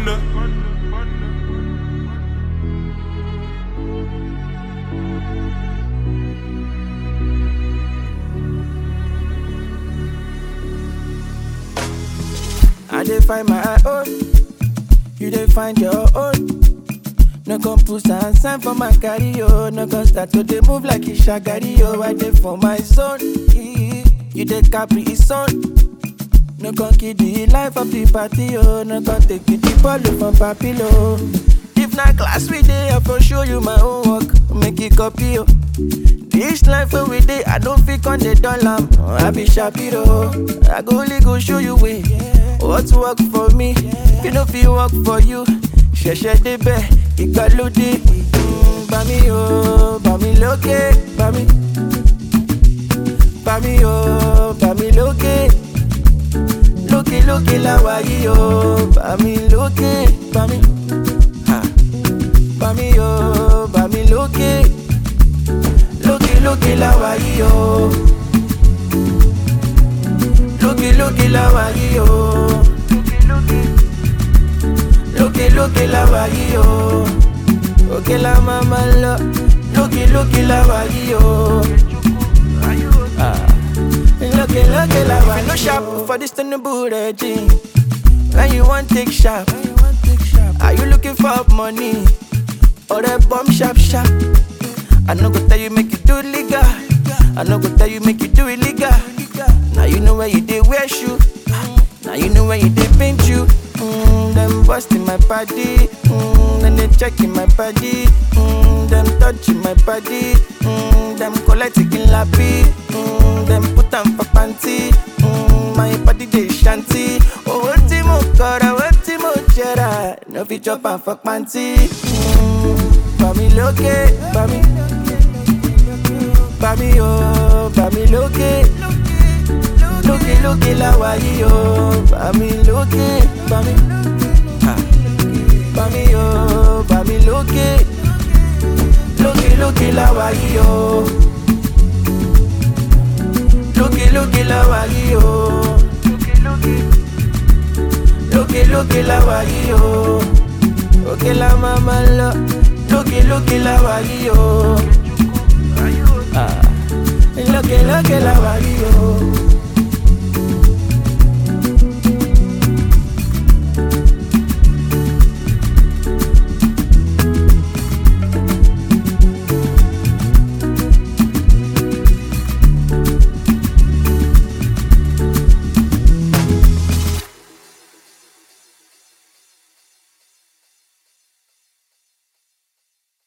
I dey find my own, you dey find your own. No come put and sign for my carry oh. No come start to dey move like a shagari oh. I dey for my zone, eh. you dey capri his son. No come kill the life of the party oh. No come take it the ball from papilo. If na class we dey, I for show you my own work. Make it copy oh. This life where we dey, I don't fit on the dollar. I be Shapiro. I go only go show you way. What work for me, you know fit work for you. Ṣẹ̀ṣẹ̀ débẹ̀, ìgbàlódé. Mm, Bá mi o, bá mi lókè, bá mi. Bá mi o, bá mi lókè. Lókè lókè láwa yìí o, bá mi lókè, bá mi. Ha. Bá mi o, bá mi lókè. Lókè lókè láwa yìí o. Lókè lókè láwa yìí o. Lókè lókè láwa yìí o. Òkè la máa ma lọ. Lókè lókè láwa yìí o. Ah. Lókè lókè láwa yìí o. No sharp for this Tinubu regime. When you want take sharp. Are you looking for money? Or a bomb sharp sharp? I no go tell you make you do legal. I no go tell you make you do illegal. Now you know where you did wear shoe. Now you know where you did paint you. Mm, them busting my body. Mm, then they checking my body. Mm, them touching my body. Mm, them collecting lappy. Mm, them put them for panty. Mm, my body they shanty. Oh, what mo kora, what mo jera. No fit chop and fuck panty. Mm, Bá mi lókè, bá mi. Bá mi o, bá mi lókè. Lókè lókè láwa yìí o. Bá mi lókè, bá mi. Ha. Bá mi o, bá mi lókè. Lókè lókè láwa yìí o. Lókè lókè láwa yìí o. Lókè lókè láwa yìí o. Òkè la máa ma lọ. Lókè lókè láwa yìí o. Ah. Lókè lókè láwa yìí o.